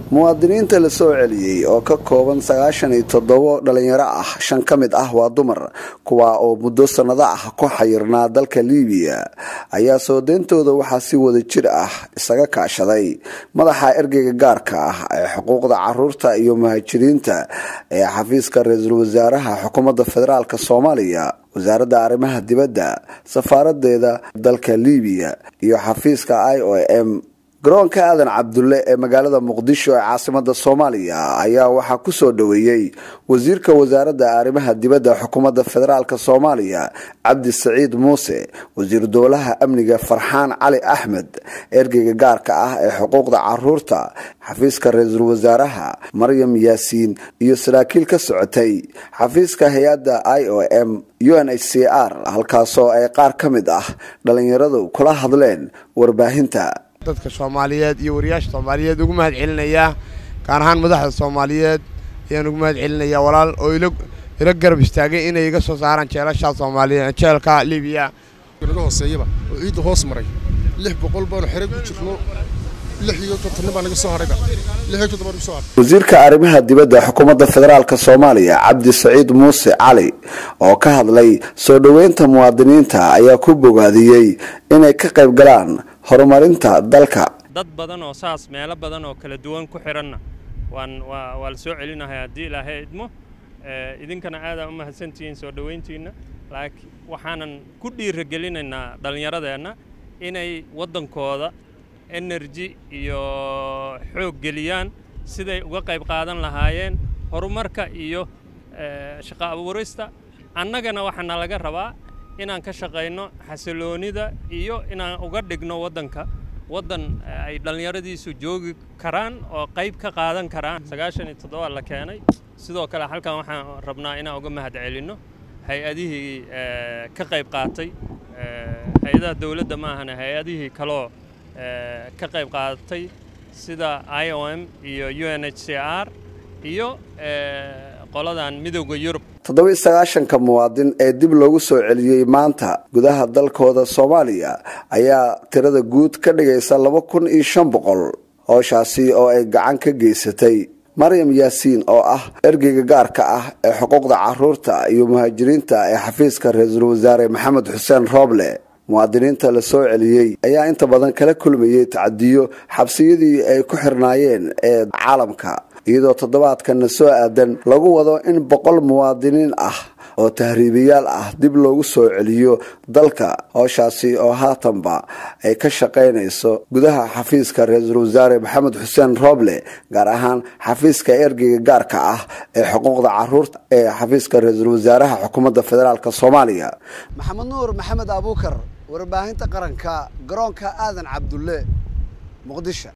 muwaadiniinta la soo celiyey oo ka kooban sagaashan iyo toddobo dhalinyaro ah shan ka mid ah waa dumar kuwaa oo muddo sannado ah ku xayirnaa dalka liibiya ayaa soo deyntooda waxaa si wada jir ah isaga kaashaday madaxa ergeyga gaarka ah ee xuquuqda caruurta iyo muhaajiriinta ee xafiiska ra-iisul wasaaraha xukuumadda federaalk soomaaliya wasaaradda arrimaha dibadda safaaradeeda dalka liibiya iyo xafiiska i o m garoonka aadan cabdulle ee magaalada muqdisho ee caasimada soomaaliya ayaa waxaa kusoo dhoweeyey wasiirka wasaaradda arrimaha dibadda xukuumadda federaalk soomaaliya cabdi saciid muuse wasiir dowlaha amniga farxaan cali axmed ergeyga gaarka ah ee xuquuqda caruurta xafiiska ra-iisul wasaaraha maryam yaasiin iyo saraakiil ka socotay xafiiska hay-adda i o m u n h c r halkaasoo ay qaar ka mid ah dhalinyaradu kula hadleen warbaahinta dadka soomaaliyeed iyo wariyaasha soomaaliyeed ugu mahad celinayaa gaar ahaan madaxda soomaaliyeed ayaan ugu mahad celinayaa walaal oo ila garab istaagay inay iga soo saaraan jeelashaa soomaaliyeed jeelka libiya naga hooseeyaba oo ciidda hoos maray lix boqol baanu xere ku jirno lix iyo kontonnin baa naga soo harayba lix iyo konton baa naga soo haray wasiirka arrimaha dibadda xukuumadda federaalk soomaaliya cabdi saciid muuse cali oo ka hadlay soo dhoweynta muwaadiniinta ayaa ku bogaadiyey inay ka qayb galaan horumarinta dalka dad badan oo saas meelo badan oo kala duwan ku xiranna waan waa waa la soo celinahay haddii ilaahay idmo idinkana aadaa u mahadsantihiin soo dhoweyntiinna laakiin waxaanan ku dhiiragelinaynaa dhallinyaradeenna inay waddankooda energy iyo xoog geliyaan siday uga qayb qaadan lahaayeen horumarka iyo shaqo abuurista annagana waxaana laga rabaa inaan ka shaqayno xasiloonida iyo inaan uga dhigno waddanka waddan ay dhallinyaradiisu joogi karaan oo qayb ka qaadan karaan sagaashan iyo toddoba la keenay sidoo kale halkan waxaan rabnaa inaan uga mahad celinno hay-adihii ka qayb qaatay hay-adaha dowladda ma ahana hay-adihii kaloo ka qayb qaadatay sida i o m iyo u n h c r iyo qoladan midowda yurub toddoba-iyo sagaashanka muwaadin ee dib loogu soo celiyey maanta gudaha dalkooda soomaaliya ayaa tirada guud ka dhigaysa laba kun iyo shan boqol hooshaasi oo ay gacan ka geysatay maryam yaasiin oo ah ergeyga gaarka ah ee xuquuqda caruurta iyo muhaajiriinta ee xafiiska ra-iisul wasaare maxamed xuseen rooble muwaadiniinta la soo celiyey ayaa inta badan kala kulmayey tacadiyo xabsiyadii ay ku xirnaayeen ee caalamka iyadoo toddobaadkanna soo aadan lagu wado in boqol muwaadiniin ah oo tahriibayaal ah dib loogu soo celiyo dalka hooshaasi oo haatanba ay ka shaqaynayso gudaha xafiiska ra-iisul wasaare maxamed xuseen rooble gaar ahaan xafiiska ergeyga gaarka ah ee xuquuqda caruurta ee xafiiska ra-iisul wasaaraha xukuumadda federaalk soomaaliya maxamed nuur maxamed abuukar warbaahinta qaranka garoonka aadan cabdulle muqdisho